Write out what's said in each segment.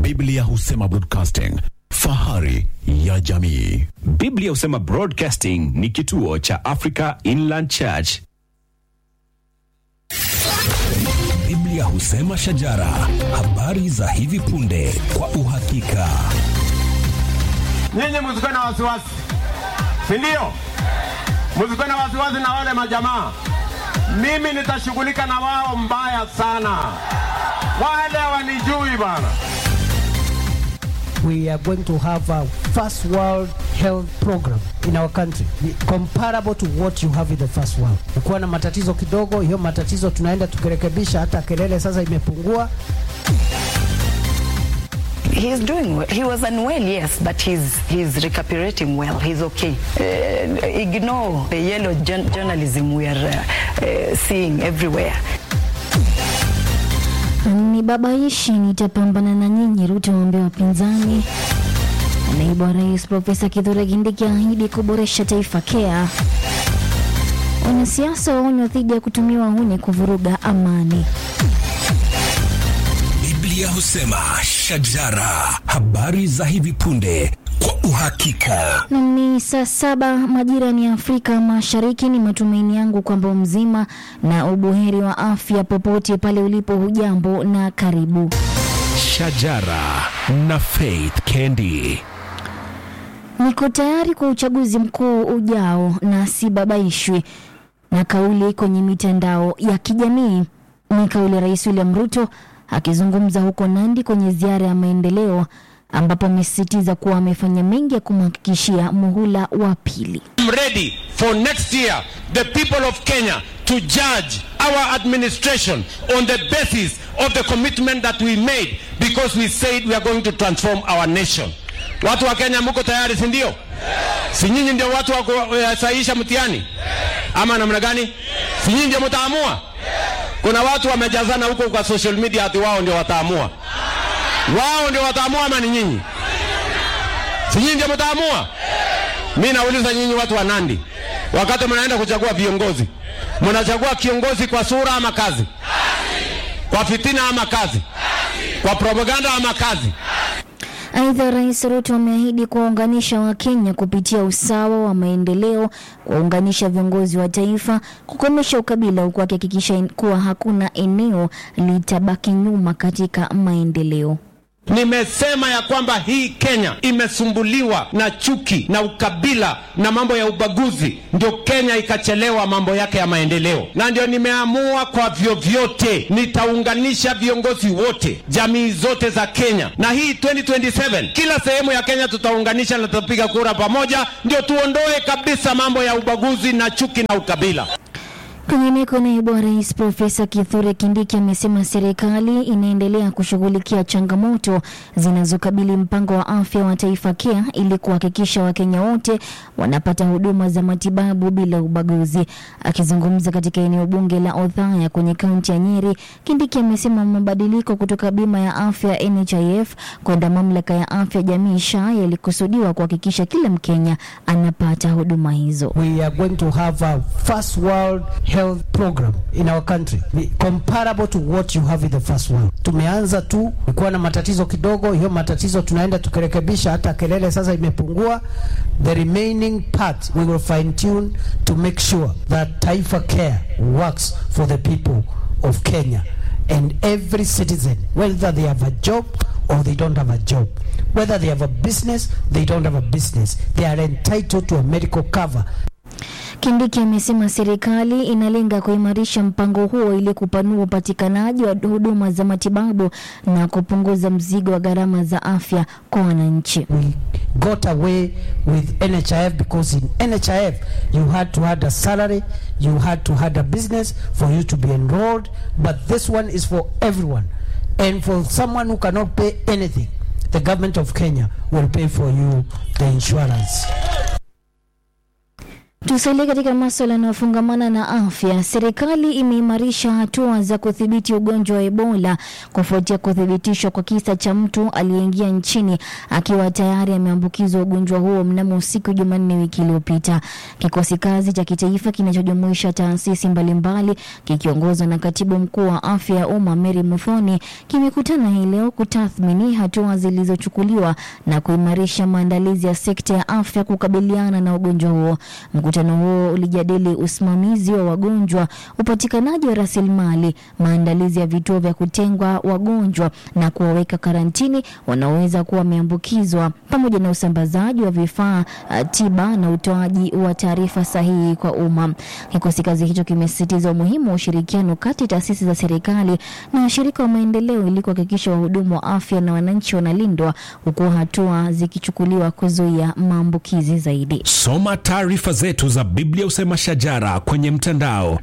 Biblia husema broadcasting, fahari ya jamii. Biblia husema Broadcasting ni kituo cha Africa Inland Church. Biblia husema shajara, habari za hivi punde kwa uhakika. Nyinyi msikuwe na wasiwasi, si ndio? Msikuwe na wasiwasi na wale majamaa. Mimi nitashughulika na wao mbaya sana. Wale hawanijui bana. we are going to have a first world health program in our country comparable to what you have in the first world. Ukiwa na matatizo kidogo, hiyo matatizo tunaenda tukirekebisha, hata kelele sasa imepungua. He's doing well. He was unwell, yes, but he's he's recuperating well. He's okay. Uh, ignore the yellow jour- journalism we are uh, uh, seeing everywhere. Ni babaishi nitapambana na nyinyi, Ruto waambia wapinzani. Naibu wa rais Profesa Kithure Kindiki ahidi kuboresha taifa KEA. Wanasiasa waonywa dhidi ya kutumiwa huni kuvuruga amani. Biblia husema shajara, habari za hivi punde kwa uhakika. Na ni saa saba majira ni Afrika Mashariki. Ni matumaini yangu kwamba mzima na ubuheri wa afya popote pale ulipo. Hujambo na karibu. Shajara na Faith Kendi. Niko tayari kwa uchaguzi mkuu ujao na sibabaishwi na kauli kwenye mitandao ya kijamii. Ni kauli ya Rais William Ruto akizungumza huko Nandi kwenye ziara ya maendeleo, ambapo amesisitiza kuwa amefanya mengi ya kumhakikishia muhula wa pili. I'm ready for next year the people of Kenya to judge our administration on the basis of the commitment that we made because we said we are going to transform our nation. Watu wa Kenya mko tayari si ndio? Si nyinyi ndio watu wa kusahihisha mtihani ama namna gani? Si nyinyi ndio mtaamua? Kuna watu wamejazana huko kwa social media ati wao ndio wataamua. Wao ndio wataamua ama ni nyinyi? Si nyinyi ndio mtaamua? Mi nauliza nyinyi watu wa Nandi, wakati mnaenda kuchagua viongozi, mnachagua kiongozi kwa sura ama kazi? Kwa fitina ama kazi? Kwa propaganda ama kazi? Aidha, Rais Ruto ameahidi kuwaunganisha Wakenya kupitia usawa wa maendeleo, kuwaunganisha viongozi wa taifa, kukomesha ukabila, huku akihakikisha kuwa hakuna eneo litabaki nyuma katika maendeleo. Nimesema ya kwamba hii Kenya imesumbuliwa na chuki na ukabila na mambo ya ubaguzi, ndio Kenya ikachelewa mambo yake ya maendeleo, na ndio nimeamua kwa vyovyote nitaunganisha viongozi wote, jamii zote za Kenya, na hii 2027 kila sehemu ya Kenya tutaunganisha na tutapiga kura pamoja, ndio tuondoe kabisa mambo ya ubaguzi na chuki na ukabila. Kwingineko, naibu wa rais Profesa Kithure Kindiki amesema serikali inaendelea kushughulikia changamoto zinazokabili mpango wa afya wa taifa KEA ili kuhakikisha Wakenya wote wanapata huduma za matibabu bila ubaguzi. Akizungumza katika eneo bunge la Othaya kwenye kaunti ya Nyeri, Kindiki amesema mabadiliko kutoka bima ya afya NHIF kwenda mamlaka ya afya jamii SHA yalikusudiwa kuhakikisha kila Mkenya anapata huduma hizo. We are going to have a first world health program in our country comparable to what you have in the first world. Tumeanza tu kuwa na matatizo kidogo, hiyo matatizo tunaenda tukirekebisha, hata kelele sasa imepungua. The remaining part we will fine tune to make sure that Taifa Care works for the people of Kenya and every citizen whether they have a job or they don't have a job whether they have a business they don't have a business they are entitled to a medical cover Kindiki amesema serikali inalenga kuimarisha mpango huo ili kupanua upatikanaji wa huduma za matibabu na kupunguza mzigo wa gharama za afya kwa wananchi. we got away with NHIF because in NHIF you had to had a salary, you had to had a business for you to be enrolled, but this one is for everyone. And for someone who cannot pay anything, the government of Kenya will pay for you the insurance. Tusalie katika maswala yanayofungamana na afya. Serikali imeimarisha hatua za kudhibiti ugonjwa wa Ebola kufuatia kuthibitishwa kwa kisa cha mtu aliyeingia nchini akiwa tayari ameambukizwa ugonjwa huo mnamo usiku Jumanne wiki iliyopita. Kikosi kazi cha kitaifa kinachojumuisha taasisi mbalimbali kikiongozwa na katibu mkuu wa afya ya umma Mary Muthoni kimekutana hii leo kutathmini hatua zilizochukuliwa na kuimarisha maandalizi ya sekta ya afya kukabiliana na ugonjwa huo. Mkutano huo ulijadili usimamizi wa wagonjwa, upatikanaji wa rasilimali, maandalizi ya vituo vya kutengwa wagonjwa na kuwaweka karantini wanaoweza kuwa wameambukizwa, pamoja na usambazaji wa vifaa uh, tiba na utoaji wa taarifa sahihi kwa umma. Kikosi kazi hicho kimesisitiza umuhimu wa ushirikiano kati ya taasisi za serikali na washirika wa maendeleo ili kuhakikisha wahudumu wa afya na wananchi wanalindwa, huku hatua zikichukuliwa kuzuia maambukizi zaidi. Soma taarifa zetu za Biblia Usema Shajara kwenye mtandao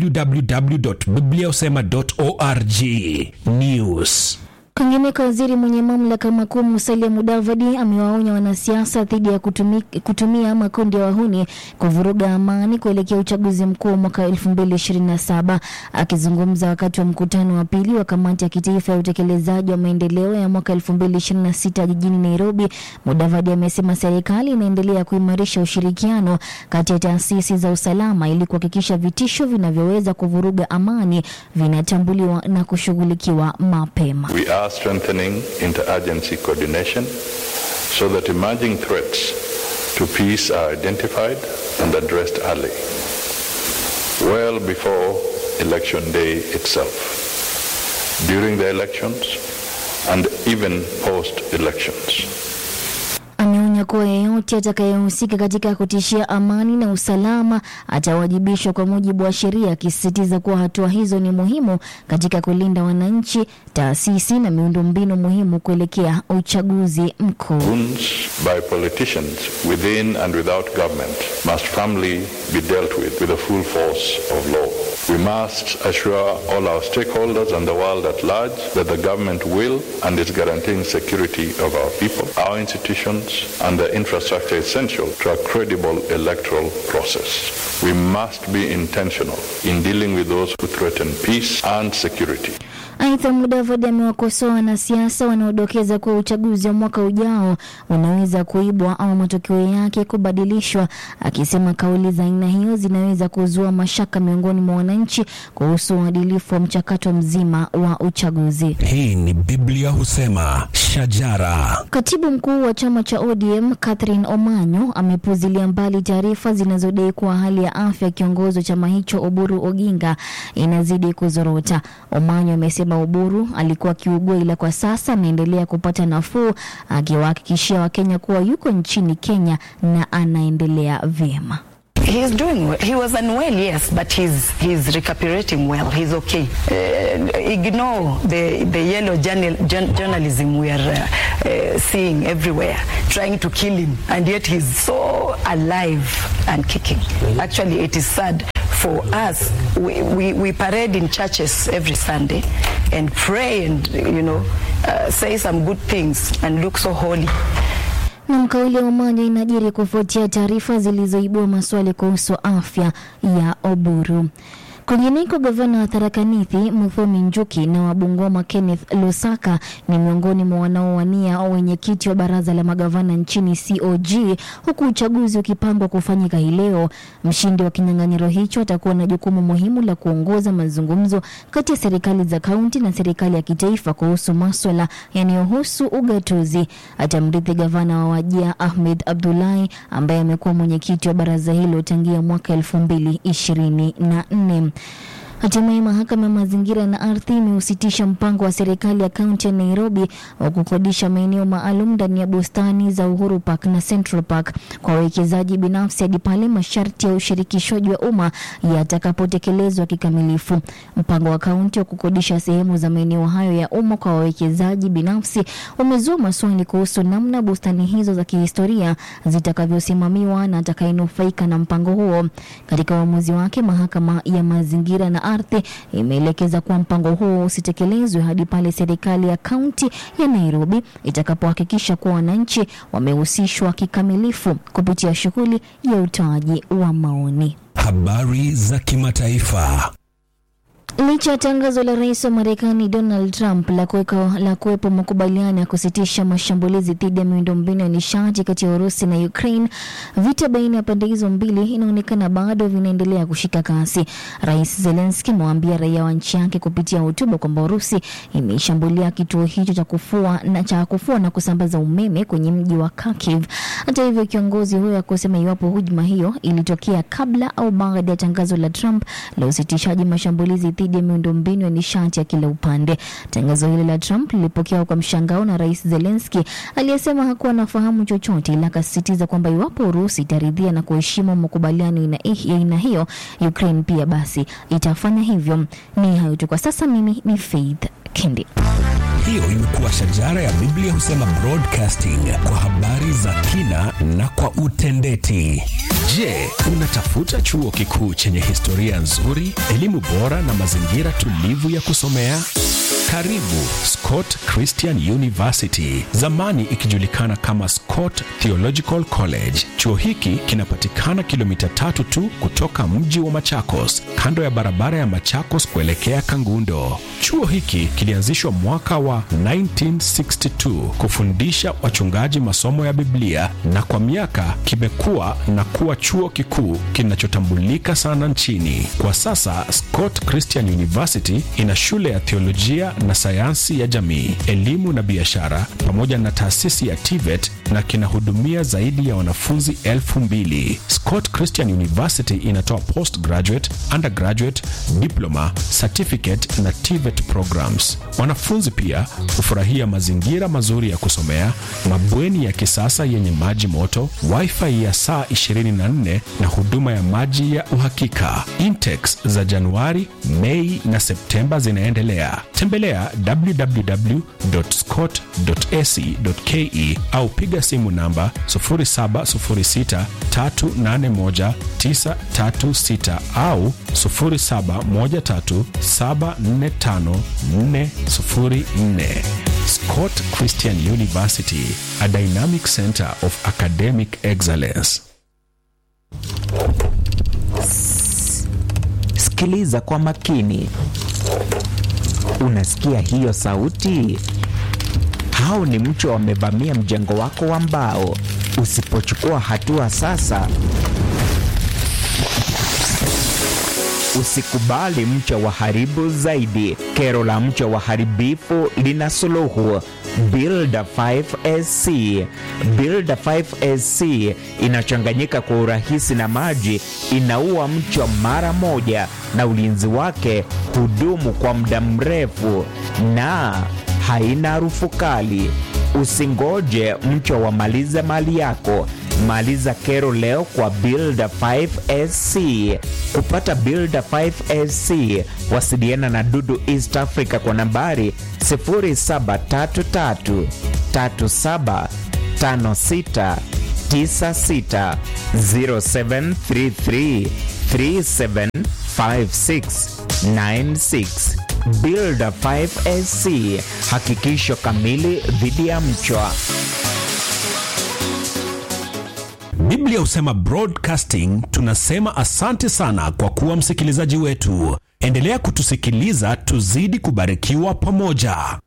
www.bibliausema.org. News. Kwingineko, waziri mwenye mamlaka makuu Musalia Mudavadi amewaonya wanasiasa dhidi ya kutumi, kutumia makundi ya wahuni kuvuruga amani kuelekea uchaguzi mkuu mwaka 2027. Akizungumza wakati wa mkutano wa pili wa kamati ya kitaifa ya utekelezaji wa maendeleo ya mwaka 2026 jijini Nairobi, Mudavadi amesema serikali inaendelea kuimarisha ushirikiano kati ya taasisi za usalama ili kuhakikisha vitisho vinavyoweza kuvuruga amani vinatambuliwa na kushughulikiwa mapema. We are strengthening interagency coordination so that emerging threats to peace are identified and addressed early, well before election day itself, during the elections, and even post-elections. Ameonya kuwa yeyote atakayehusika katika kutishia amani na usalama atawajibishwa kwa mujibu wa sheria, akisisitiza kuwa hatua hizo ni muhimu katika kulinda wananchi, taasisi na miundombinu muhimu kuelekea uchaguzi mkuu. Wounds by politicians within and without government must firmly be dealt with with the full force of law. We must assure all our stakeholders and the world at large that the government will and is guaranteeing security of our people, our institutions, and the infrastructure essential to a credible electoral process. We must be intentional in dealing with those who threaten peace and security. Aidha, Mudavadi amewakosoa wanasiasa wanaodokeza kuwa uchaguzi wa mwaka ujao unaweza kuibwa au matokeo yake kubadilishwa, akisema kauli za aina hiyo zinaweza kuzua mashaka miongoni mwa wananchi kuhusu uadilifu wa mchakato mzima wa uchaguzi. Hii ni Biblia Husema Shajara. Katibu mkuu wa chama cha ODM Catherine Omanyo amepuzilia mbali taarifa zinazodai kuwa hali ya afya ya kiongozi wa chama hicho Oburu Oginga inazidi kuzorota. Omanyo amesema Oburu alikuwa akiugua, ila kwa sasa anaendelea kupata nafuu, akiwahakikishia Wakenya kuwa yuko nchini Kenya na anaendelea vyema. He's doing well. He was unwell, yes, but he's he's recuperating well. He's okay. Uh, ignore the the yellow journal, jour- journalism we are uh, uh, seeing everywhere, trying to kill him, and yet he's so alive and kicking. Actually, it is sad for us. We, we, we parade in churches every Sunday and pray and you know uh, say some good things and look so holy. Na kauli ya Omanyo inajiri kufuatia taarifa zilizoibua maswali kuhusu afya ya Oburu. Kwingineko, gavana wa Tharaka Nithi Muthomi Njuki na wa Bungoma Kenneth Lusaka ni miongoni mwa wanaowania wenyekiti wa baraza la magavana nchini COG, huku uchaguzi ukipangwa kufanyika hii leo. Mshindi wa kinyang'anyiro hicho atakuwa na jukumu muhimu la kuongoza mazungumzo kati ya serikali za kaunti na serikali ya kitaifa kuhusu maswala yanayohusu ugatuzi. Atamrithi gavana wa Wajia Ahmed Abdullahi ambaye amekuwa mwenyekiti wa baraza hilo tangia mwaka elfu mbili ishirini na nne. Hatimaye mahakama ya mazingira na ardhi imeusitisha mpango wa serikali ya kaunti ya Nairobi wa kukodisha maeneo maalum ndani ya bustani za Uhuru Park na Central Park kwa wawekezaji binafsi hadi pale masharti ya ushirikishwaji wa umma yatakapotekelezwa kikamilifu. Mpango wa kaunti wa kukodisha sehemu za maeneo hayo ya umma kwa wawekezaji binafsi umezua maswali kuhusu namna bustani hizo za kihistoria zitakavyosimamiwa na atakayenufaika na mpango huo. Katika uamuzi wake, mahakama ya mazingira na ardhi imeelekeza kuwa mpango huo usitekelezwe hadi pale serikali ya kaunti ya Nairobi itakapohakikisha kuwa wananchi wamehusishwa kikamilifu kupitia shughuli ya utoaji wa maoni. Habari za kimataifa. Licha ya tangazo la rais wa Marekani Donald Trump la kuweka la kuwepo makubaliano ya kusitisha mashambulizi dhidi ya miundombinu ya nishati kati ya Urusi na Ukraine, vita baina ya pande hizo mbili inaonekana bado vinaendelea kushika kasi. Rais Zelensky amewaambia raia wa nchi yake kupitia hotuba kwamba Urusi imeshambulia kituo hicho cha kufua na cha kufua na kusambaza umeme kwenye mji wa Kharkiv. Hata hivyo, kiongozi huyo hakusema iwapo hujuma hiyo ilitokea kabla au baada ya tangazo la Trump la usitishaji mashambulizi dhidi ya miundombinu ya nishati ya kila upande. Tangazo hilo la Trump lilipokewa kwa mshangao na Rais Zelensky aliyesema hakuwa anafahamu chochote, ila akasisitiza kwamba iwapo Urusi itaridhia na kuheshimu makubaliano ina- ya aina hiyo, Ukraine pia basi itafanya hivyo. Ni hayo tu kwa sasa. Mimi ni Faith Kendi. Hiyo imekuwa shajara ya Biblia husema broadcasting kwa habari za kina na kwa utendeti. Je, unatafuta chuo kikuu chenye historia nzuri, elimu bora na mazingira tulivu ya kusomea? Karibu Scott Christian University, zamani ikijulikana kama Scott Theological College. Chuo hiki kinapatikana kilomita tatu tu kutoka mji wa Machakos, kando ya barabara ya Machakos kuelekea Kangundo. Chuo hiki kilianzishwa mwaka wa 1962 kufundisha wachungaji masomo ya Biblia na kwa miaka kimekuwa na kuwa chuo kikuu kinachotambulika sana nchini. Kwa sasa Scott Christian University ina shule ya theolojia na sayansi ya jamii, elimu na biashara pamoja na taasisi ya TVET na kinahudumia zaidi ya wanafunzi elfu mbili. Scott Christian University inatoa postgraduate, undergraduate, diploma, certificate na TVET programs. Wanafunzi pia hufurahia mazingira mazuri ya kusomea, mabweni ya kisasa yenye maji moto, wifi ya saa 24 na huduma ya maji ya uhakika. Intakes za Januari, Mei na Septemba zinaendelea. Tembelea www.scott.ac.ke au piga simu namba 0706381936 au 0713745404. Scott Christian University, a dynamic center of academic excellence. Sikiliza kwa makini. Unasikia hiyo sauti? Hao ni mchwa wamevamia mjengo wako wa mbao. Usipochukua hatua sasa, usikubali mchwa waharibu zaidi. Kero la mchwa waharibifu lina suluhu. Builder 5SC. Builder 5SC inachanganyika kwa urahisi na maji, inaua mchwa mara moja, na ulinzi wake hudumu kwa muda mrefu na haina harufu kali. Usingoje mchwa wamalize mali yako. Maliza kero leo kwa Builder 5SC. Kupata Builder 5SC, wasiliana na Dudu East Africa kwa nambari 0733 37 56 96 0733 37 56 96. Builder 5SC, hakikisho kamili dhidi ya mchwa. Biblia husema broadcasting. Tunasema asante sana kwa kuwa msikilizaji wetu. Endelea kutusikiliza, tuzidi kubarikiwa pamoja.